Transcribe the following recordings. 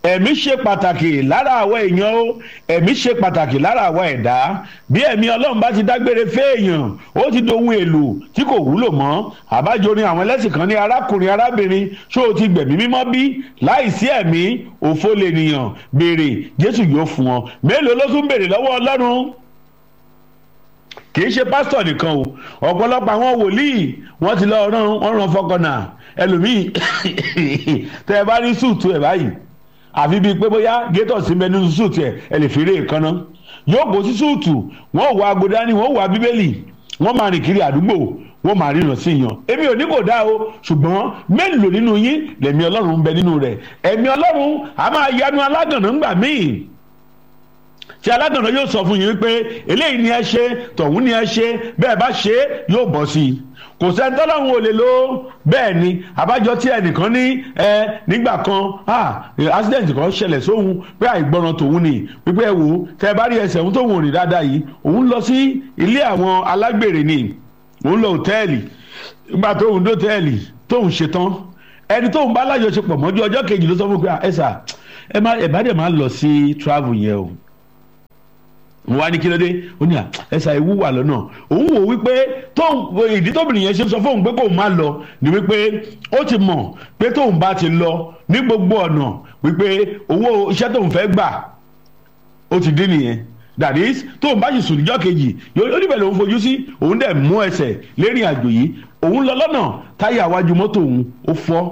ẹ̀mí ṣe pàtàkì lára àwa èèyàn o ẹ̀mí ṣe pàtàkì lára àwa ẹ̀dá bí ẹ̀mí ọlọ́run bá ti dágbére fẹ́ẹ̀yàn ó ti dohun èlò tí kò wúlò mọ́ àbájọ ni àwọn ẹlẹ́sìn kan ní arákùnrin arábìnrin ṣó o ti gbẹ̀mí mímọ́ bí láìsí ẹ̀mí òfo lè nìyàn béèrè jésù yóò fún ọ mélòó ló tún béèrè lọ́wọ́ ọlọ́run kì í ṣe pásítọ̀ nìkan o ọ̀pọ̀lọpọ̀ àwọn wòlíì wọ́n ti lọ rán wọ́n rán fọkànnà ẹlòmíì tẹ́ ẹ bá rí sùùtù ẹ̀ báyìí àfi bíi pé bóyá gétọ̀ sí mẹ́nu sùùtù ẹ̀ ẹ lè fèrè ìkànnà yóò bó sí sùùtù wọ́n ò wá agbódání wọ́n ò wá bíbélì wọ́n máa rìn kiri àdúgbò wọ́n máa ríran sí yan èmi ò ní kò dá o ṣùgbọ́n mélòó nínú yín lẹ̀mí ọlọ́run ń bẹ nínú rẹ̀ ẹ̀mí ọlọ́run a máa yanu alágànná ńgbà míì tí alágànná yóò sọ fún yín wípé eléyìí ni ẹ ṣe tọ̀hún ni ẹ ṣe bẹ́ẹ̀ bá ṣe yóò bọ̀ sí i kò sẹ́ni tọ́lọ́run ò lè lo bẹ́ẹ̀ ni àbájọ tí ẹnìkan ní ẹ nígbà kan accident kan ṣẹlẹ̀ sóhun pé àìgbọràn tòun ni wípé ẹ wò ó tẹ ẹ bá rí ẹsẹ̀ òun tóun ò rí dáadáa yìí òun lọ sí ilé àwọn alágbèrè ni òun lọ òtẹ́ẹ̀lì nígbà tóun dó tẹ́ẹ̀lì tóun ṣetán ẹni tóun bá lájọṣepọ̀ mọ́jú ọjọ́ kejì ló sọ fún pé ẹ sà ẹ bá dẹ̀ máa lọ sí travel yẹn o mo wá ní kí ló dé ó ní ẹsà ewu wà lọ́nà òun wò wípé tóun ìdí tóbìnrin yẹn ṣe sọ fóun pé kóun má lọ ni wípé ó ti mọ̀ pé tóun bá ti lọ ní gbogbo ọ̀nà wípé owó iṣẹ́ tóun fẹ́ gbà ó ti dín nìyẹn that is tóun bá sì sùn níjọ́ kejì ó níbẹ̀ lòun fojú sí òun dẹ̀ mú ẹsẹ̀ lérìn àjò yìí òun lọ lọ́nà táyà iwájú mọ́tò òun ó fọ́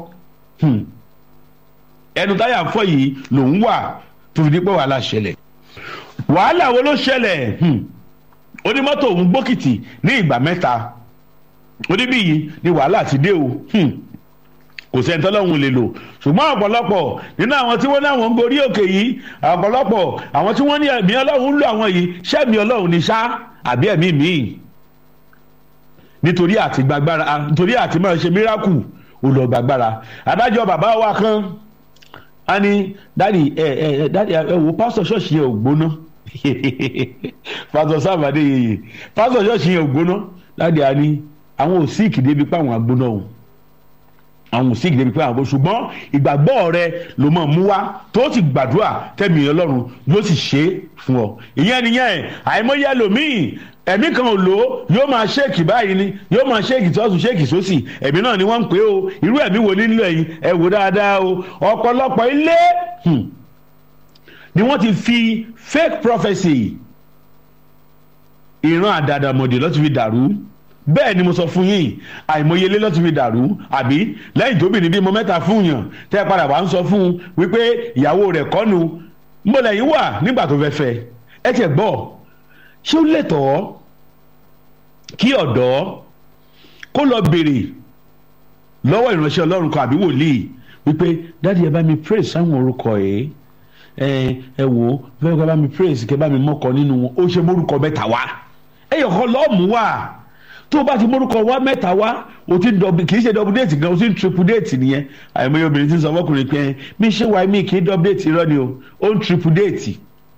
ẹnu táyà fọ́ yìí lòun wà tó fi dípẹ́ wàhálà ṣẹlẹ̀ wàhálà wo ló ṣẹlẹ̀ onímọ́tò òun gbókìtì ní ìgbà mẹ́ta oníbí yìí ni wàhálà ti dé o kò sẹ́ni tọ́lọ́hún lè lò ṣùgbọ́n ọ̀pọ̀lọpọ̀ nínú àwọn tí wọ́n ní àwọn ń gorí òkè yìí ọ̀pọ̀lọpọ̀ àwọn tí wọ́n ní ẹ̀mí ọlọ́run ń lò àwọn yìí ṣẹ́mi ọlọ́run ní ṣá àbí ẹ̀mí míì nítorí àti gbàgbára nítorí àti máa ṣe míràkù ò lọ gbàgbára adájọ́ bàbá wa kan a ní dáàdi ẹ ẹ dáàdi ẹ wo pásítọ̀ ṣọ́ọ̀ṣì yẹn ò gbóná pásítọ̀ sábàdé yeye pásítọ̀ ṣọ́ọ̀ṣì yẹn ò gbóná dáàdi a ní àwọn ò sí ìkìdé bíi pé àwọn àgbóná o àwọn ò sí ìkìdé bíi pé àwọn àgbóná ṣùgbọ́n ìgbàgbọ́ rẹ ló mọ̀ mú wá tó ti gbàdúrà tẹ̀mí ọlọ́run yóò sì ṣe é fún ọ ìyẹn nìyẹn àìmọye ẹlòmíì ẹ̀mí kan ò lò ó yóò máa ṣéèkì báyìí ni yóò máa ṣéèkì tó ọ̀sùn ṣéèkì sósì ẹ̀mí náà ni wọ́n ń pè ó irú ẹ̀mí wo nílò ẹ̀yin ẹ wò dáadáa o ọ̀pọ̀lọpọ̀ ilé ni wọ́n ti fi fake prophecy ìran àdàdàmọ̀dì ló ti fi dàrú bẹ́ẹ̀ ni mo sọ fún yín àìmọye ilé ló ti fi dàrú àbí lẹ́yìn tóbìnrin bímọ mẹ́ta fún yàn tẹ́ ẹ padà wá ń sọ fún un wípé ìyàwó rẹ̀ kọ́nu mbọ̀lẹ̀ yìí wà nígbà tó fẹ́ fẹ́ ẹ tiẹ̀ gbọ́ ṣé ó lẹ́tọ̀ọ́ kí ọ̀dọ́ kó lọ béèrè lọ́wọ́ ìránṣẹ́ ọlọ́run kan àbí wòlíì wípé dáàdi ẹ bá mi praise sáwọn orúkọ yìí ẹ ẹ wò ó bẹ́ẹ̀ kọ́ bá mi praise kẹ́ bá mi mọ́kọ nínú wọn ó ṣe mórúkọ mẹ́ta wá ẹ yọ̀ kọ́ lọ́ọ̀mù wá tó o bá ti mórúkọ wá mẹ́ta wá o ti dọ̀bù kì í ṣe dọ̀bù déètì gan o ti ń triple déètì nìyẹn àìmọye obìnrin ti sọ fọkùnrin pé mi ṣe wáyé mi kì í dọ̀bù déètì irọ́ ni o ó ń triple déètì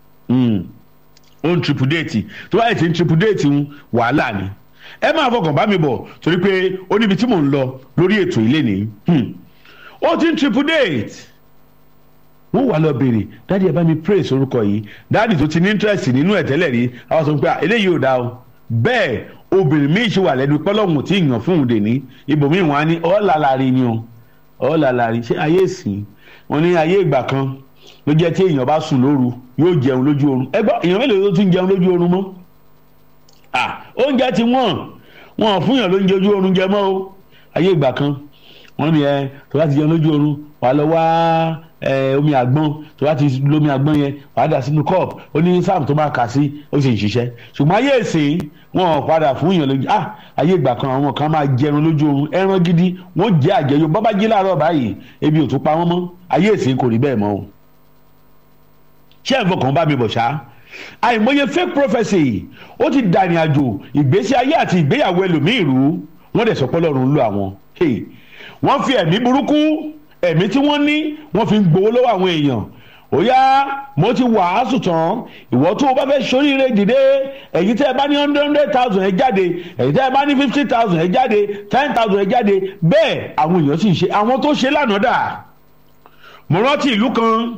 ó ń triple déètì tó bá yẹ ti ń triple déètì ń wàhálà ni ẹ máa fọkàn bá mi bọ̀ torí pé ó níbi tí mò ń lọ lórí ètò ilé ni ó ti ń triple date wọ́n wà lọ béèrè dáàdi ẹ bá mi praise orúkọ yìí dáàdi tó ti ní interest nínú ẹ̀ tẹ́lẹ̀ rí àwọn sọ pé eléyìí ò dáa o bẹ́ẹ̀ obìnrin míì ṣe wà lẹ́nu pọ́lọ́hùn tí ìyàn fún un dè ní ibòmíì wọn á ní ọ́ọ́làlàrí ni o ọ́ọ́làlàrí ṣé ayé ìsìn wọn ní ayé ìgbà kan ló jẹ́ tí èèyàn bá sùn lóru yóò jẹun lójú oorun ẹ gbọ́ èèyàn mélòó ló tún jẹun lójú oorun mọ́ oúnjẹ ti wọ́n wọn ò fún yàn lóúnjẹ ojú oorun jẹ mọ́ o ayé ìgbà kan wọ́n ní ẹ tó bá ti jẹun lójú oorun wà á lọ wá omi àgbọn tó bá ti lómi àgbọn yẹn wà á dà sínú cup ó ní sáàmù tó máa kà sí ó sì ń ṣiṣẹ́ ṣùgbọ́n ayé ìsìn wọn ò padà fún yàn lójú ah ayé ìgbà kan àwọn kan máa jẹun lójú oorun ẹran gidi wọ́n jẹ àjẹyó bọ́bá jí láàárọ̀ báyìí ebi ò tún pa wọ́n mọ́ ayé ìsìn kò rí bẹ́ẹ̀ mọ́ o ṣé ẹ̀ ń fọkàn bá mi bọ̀ ṣáá àìmọye fake prophecy ó ti dàní àjò ìgbésí ayé àti ìgbéyàwó ẹlòmíì rú wọ́n dẹ̀ sọ pé Ọlọ́run ń lo àwọn wọ́n fi ẹ̀mí burúkú ẹ̀mí tí wọ́n ní wọ́n fi ń gbowó lọ́wọ́ àwọn èèyàn ó yá mo ti wàásù tán ìwọ tó o bá fẹ́ ṣoríire dìde èyí tẹ́ ẹ bá ní hundred hundred thousand ẹ jáde èyí tẹ́ ẹ bá ní fifty thousand ẹ jáde ten thousand ẹ jáde bẹ́ẹ̀ àwọn èèyàn sì ń ṣe àwọn tó ṣe lánàá dà mo rántí ìlú kan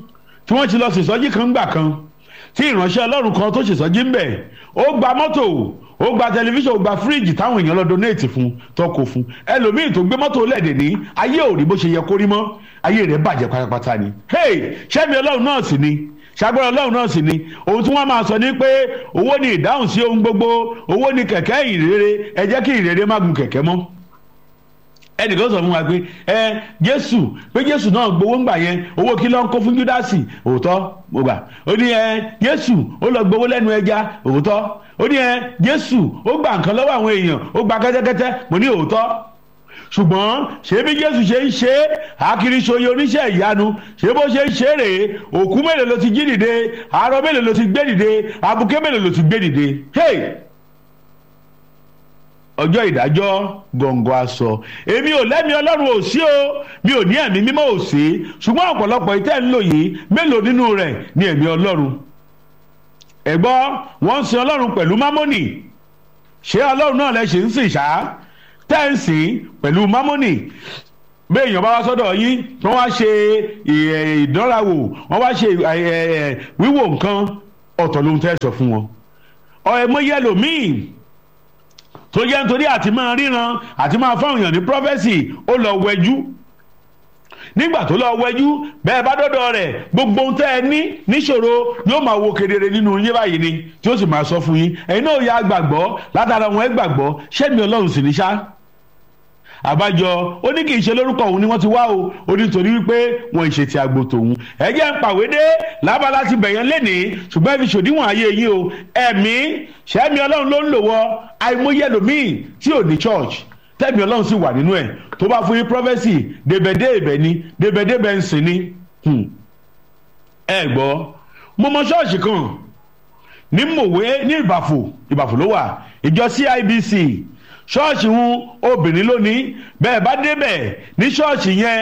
tí wọ́n ti lọ ṣèṣọ́jí kan gbà kan tí ìránṣẹ́ ọlọ́run kan tó ṣèṣọ́jí ń bẹ̀ ó gba mọ́tò ó gba tẹlifíṣàn ó gba fíríjì táwọn èèyàn lọ donate fún tọkọ fún ẹlòmíì tó gbé mọ́tò lẹ́ẹ̀dẹ̀ ní ayé ò rí bó ṣe yẹ kó rí mọ́ ayé rẹ̀ bàjẹ́ pátápátá ni hey ṣẹ́mi ọlọ́run náà sì ni ṣàgbọ́n ọlọ́run náà sì ni ohun tí wọ́n máa sọ ni pé owó ni ìdáhùn sí ohun gbogbo owó ni kẹ̀kẹ́ ìrere ẹ jẹ́ kí ìrere má gun kẹ̀kẹ́ mọ́ ẹnìkan sọ fún wa pé ẹ jésù pé jésù náà gbowó ńgbà yẹn owó kí ló ń kó fún júdásì òótọ́ mo gbà ó ní ẹ jésù ó lọ gbowó lẹ́nu ẹja òótọ́ ó ní ẹ jésù ó gba nǹkan lọ́wọ́ àwọn èèyàn ó gba kẹ́tẹ́kẹ́tẹ́ mo ní òótọ́ ṣùgbọ́n ṣé bí jésù ṣe ń ṣe àkìrí ṣoye oníṣẹ́ ìyanu ṣé bó ṣe ń ṣe rèé òkú mélòó ló ti jí dìde arọ mélòó ló ti gbé dìde abuké mélòó ló ti gbé dìde hey ọjọ́ ìdájọ́ gọ̀ǹgọ̀ aṣọ èmi ò lẹ́mi ọlọ́run ò sí o mi ò ní ẹ̀mí mímọ́ ò sí ṣùgbọ́n ọ̀pọ̀lọpọ̀ ìtẹ́ ń lò yìí mélòó nínú rẹ̀ ní ẹ̀mí ọlọ́run ẹ̀gbọ́ wọ́n ń sin ọlọ́run pẹ̀lú mámọ́nì ṣé ọlọ́run náà lẹ ṣe ń sìn ṣá tẹ́ǹsì pẹ̀lú mámọ́nì béèyàn bá wá sọ́dọ̀ yín wọ́n wá ṣe ìdánrawò wọ́n wá ṣe wíwò nǹkan ọ̀tọ̀ ló ń tẹ́ sọ fún wọn ọ̀ẹ́mọ yẹlòmíì tó jẹ́ nítorí àti máa ríran àti máa fáwọn èèyàn ní prọfẹ́sì ó lọ wẹjú nígbà tó lọ wẹjú bẹ́ẹ̀ bá dọ́dọ̀ rẹ̀ gbogbo ohun tẹ́ ẹ ní níṣòro yóò máa wo kedere nínú yín báyìí ni tí ó sì máa sọ fún yín ẹ̀yin náà yà gbàgbọ́ látara wọn ẹ gbàgbọ́ ṣẹ́mi ọlọ́run sì ní ṣá àbájọ ó ní kì í ṣe lórúkọ òun ni wọ́n ti wá o ó ní torí wípé wọn ìṣe ti agbo tòun ẹ jẹ́ ń pàwédé lábala ti bẹ̀yẹn lénìí ṣùgbọ́n ẹ fi ṣòdiwọ̀n ayé yín o ẹ̀mí ṣẹ́mi ọlọ́run ló ń lò wọ́ àìmọye ẹlòmíì tí ò ní church tẹ́mi ọlọ́run sì wà nínú ẹ̀ tó bá fún yín prophecy dèbèdè ibẹ̀ ni dèbèdè bẹ́ẹ̀ ń sìn ni ẹ gbọ́ mo mọ ṣọ́ọ̀ṣì kan ní mòwe ní ìbàfò ìbàfò ló wà ìjọ CIBC ṣọ́ọ̀ṣì ń obìnrin lónìí bẹ́ẹ̀ bá débẹ̀ ní ṣọ́ọ̀ṣì yẹn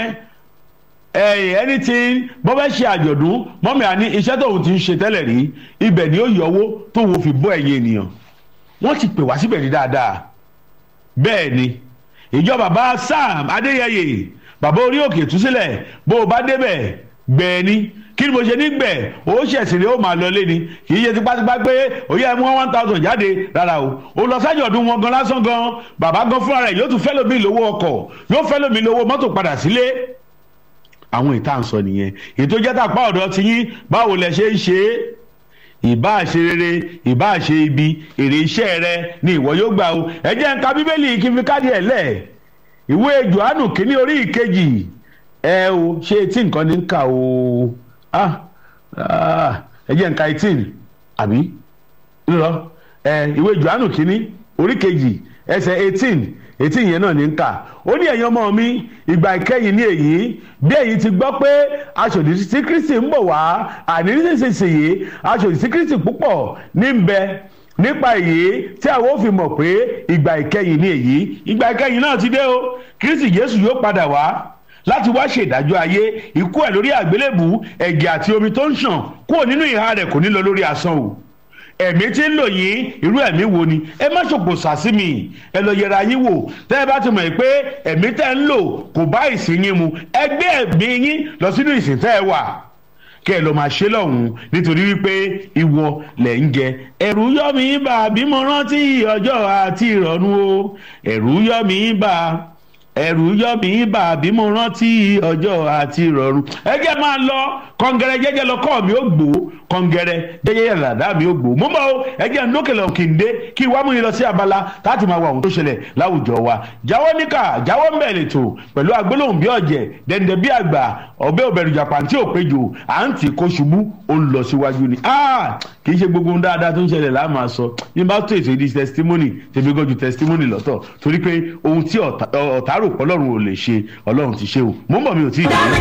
ẹni tí bọ́ fẹ́ ṣe àjọ̀dún mọ́mí àní iṣẹ́ tóun ti ń ṣe tẹ́lẹ̀ rí ibẹ̀ ni ó yọ owó tóun fi bọ́ ẹ̀yìn ènìyàn wọ́n ti pè wá síbẹ̀ rí dáadáa bẹ́ẹ̀ ni ìjọ bàbá Sam Adéyẹyè bàbá orí òkè túsílẹ̀ bó o bá débẹ̀ gbẹ̀ẹ́ ni kí ni mo ṣe nígbẹ̀ ó ṣẹ̀sìn ni ó máa lọ lé ni kì í ṣe tipátipá pé òye ẹ̀ mú one thousand jáde rárá o ó lọ sájọ ọdún wọn gan lásán gan bàbá gan fúnra rẹ̀ yóò tún fẹ́ lómi lówó ọkọ̀ yóò fẹ́ lómi lówó mọ́tò padà sílé àwọn ìta ń sọ nìyẹn ètò jẹ́ta pa ọ̀dọ́ ti yín báwo lẹ ṣe ń ṣe é ìbá ṣe rere ìbá ṣe ibi èrè iṣẹ́ rẹ ni ìwọ yóò gbà o ẹ jẹ́ ń ka bíbélì kí n fi káàdì ẹ̀ lẹ̀ ìwé Jòhánù kínní orí ìkejì ẹ o ṣé etí nǹkan ní ń kà o ah ẹ jẹ́ nǹka eighteen àbí ńlọ ẹ ìwé Jòhánù kínní orí kejì ẹsẹ̀ eighteen eighteen yẹn náà ní ń kà ó ní ẹ̀yin ọmọ mi ìgbà ìkẹyìn ní èyí bí èyí ti gbọ́ pé aṣòdì sí Kristi ń bọ̀ wá àní nísinsìnyí aṣòdì sí Kristi púpọ̀ ní ń bẹ nípa èyí tí àwọn ò fi mọ̀ pé ìgbà ìkẹyìn ní èyí ìgbà ìkẹyìn náà ti dé o Kristi Jésù yóò padà wá láti wá ṣèdájọ́ ayé ikú ẹ̀ lórí àgbélébù ẹ̀jẹ̀ àti omi tó ń ṣàn kúrò nínú ìhà rẹ̀ kò ní lọ lórí asán o ẹ̀mí tí ń lò yín irú ẹ̀mí wo ni ẹ má ṣòkò sàsí mi ẹ lọ yẹra yín wò tẹ́ ẹ bá ti mọ̀ pé ẹ̀mí tẹ́ ń lò kò bá ìsìn yín mu ẹ gbé ẹ̀mí yín lọ sínú ìsìn tẹ́ ẹ wà kẹ́ ẹ lọ máa ṣe lọ́hùn nítorí wípé ìwọ lẹ̀ ń jẹ ẹ̀rù yọ mí bá bí mo rántí ọjọ́ àti ìrọ̀rùn o ẹ̀rù yọ mí bá ẹ̀rù yọ mí bá bí mo rántí ọjọ́ àti ìrọ̀rùn ẹ jẹ́ máa lọ kọ̀ǹgẹ̀rẹ̀ jẹ́jẹ́ lọ kọ́ mi ó gbó kọ̀ǹgẹ̀rẹ̀ jẹ́jẹ́ yàrá mi ó gbó mo mọ̀ o ẹ jẹ́ nókèlè òkìndé kí wàá mú yín lọ sí abala láti máa wá ohun tó ṣẹlẹ̀ láwùjọ wa jáwọ́ níkà jáwọ́ ń bẹ̀rẹ̀ tó pẹ̀lú agbólóhùn bí ọ̀jẹ̀ dẹ̀ndẹ̀ bí àgbà ọ̀bẹ òbẹ̀rù japan tí ò péjò à ń tì kó ṣubú ó ń lọ síwájú ni kì í ṣe gbogbo ohun dáadáa tó ń ṣẹlẹ̀ láà máa sọ ní bá tó ètò ìdí testimony tèmi gan ju testimony lọ́tọ̀ torí pé ohun tí ọ̀tá rò pọ̀ ọlọ́run ò lè ṣe ọlọ́run ti ṣe o mo ń bọ̀ mi ò tí ì dé.